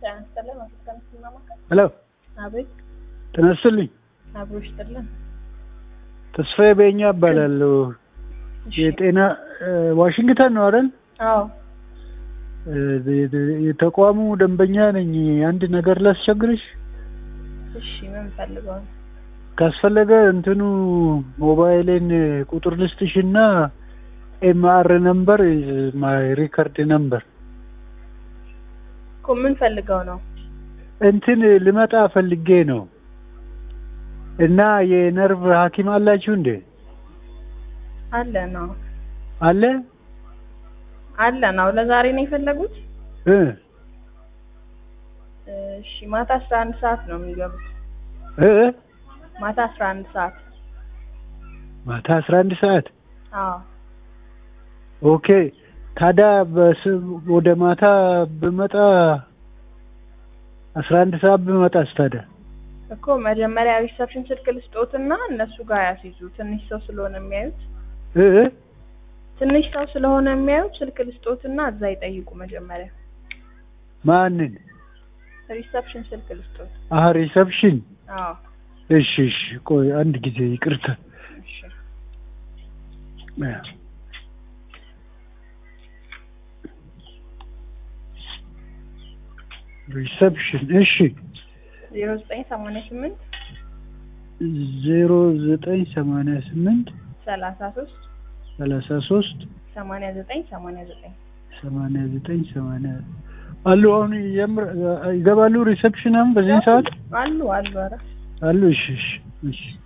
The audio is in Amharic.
ጤና ይስጥልን። አቶ ተመስገን ማማከል። ሄሎ አቤት። ጤና ይስጥልኝ። አብሮ ይስጥልን። ተስፋዬ በኛ እባላለሁ። እሺ። የጤና ዋሽንግተን ነው አይደል? አዎ። እ- የተቋሙ ደንበኛ ነኝ። አንድ ነገር ላስቸግርሽ እሺ። ምን ፈልገው ነው? ካስፈለገ እንትኑ ሞባይሌን ቁጥር ልስጥሽ እና ኤምአር ነምበር ማይ ሪከርድ ነምበር እኮ ምን ፈልገው ነው? እንትን ልመጣ ፈልጌ ነው እና የነርቭ ሐኪም አላችሁ እንዴ? አለ ነው አለ አለ ነው። ለዛሬ ነው የፈለጉት? እ እሺ። ማታ አስራ አንድ ሰዓት ነው የሚገቡት። እ ማታ አስራ አንድ ሰዓት ማታ አስራ አንድ ሰዓት አዎ። ኦኬ። ታዲያ በስ ወደ ማታ ብመጣ አስራ አንድ ሰዓት ብመጣስ ታዲያ እኮ መጀመሪያ ሪሰፕሽን ስልክ ልስጦትና እነሱ ጋር ያስይዙ። ትንሽ ሰው ስለሆነ የሚያዩት እ እ ትንሽ ሰው ስለሆነ የሚያዩት ስልክ ልስጦትና እዛ ይጠይቁ መጀመሪያ። ማንን? ሪሰፕሽን ስልክ ልስጦት። አህ ሪሰፕሽን። አዎ። እሺ እሺ፣ ቆይ አንድ ጊዜ ይቅርታ። እሺ። ሪሰፕሽን እሺ፣ ዜሮ ዘጠኝ ሰማንያ ስምንት ዜሮ ዘጠኝ ሰማንያ ስምንት ሰላሳ ሶስት ሰላሳ ሶስት ሰማንያ ዘጠኝ ሰማንያ ዘጠኝ ሰማንያ ዘጠኝ ሰማንያ አሉ። አሁን የምር ይገባሉ ሪሰፕሽን አሁን በዚህን ሰዓት አሉ አሉ። ኧረ አሉ። እሺ እሺ እሺ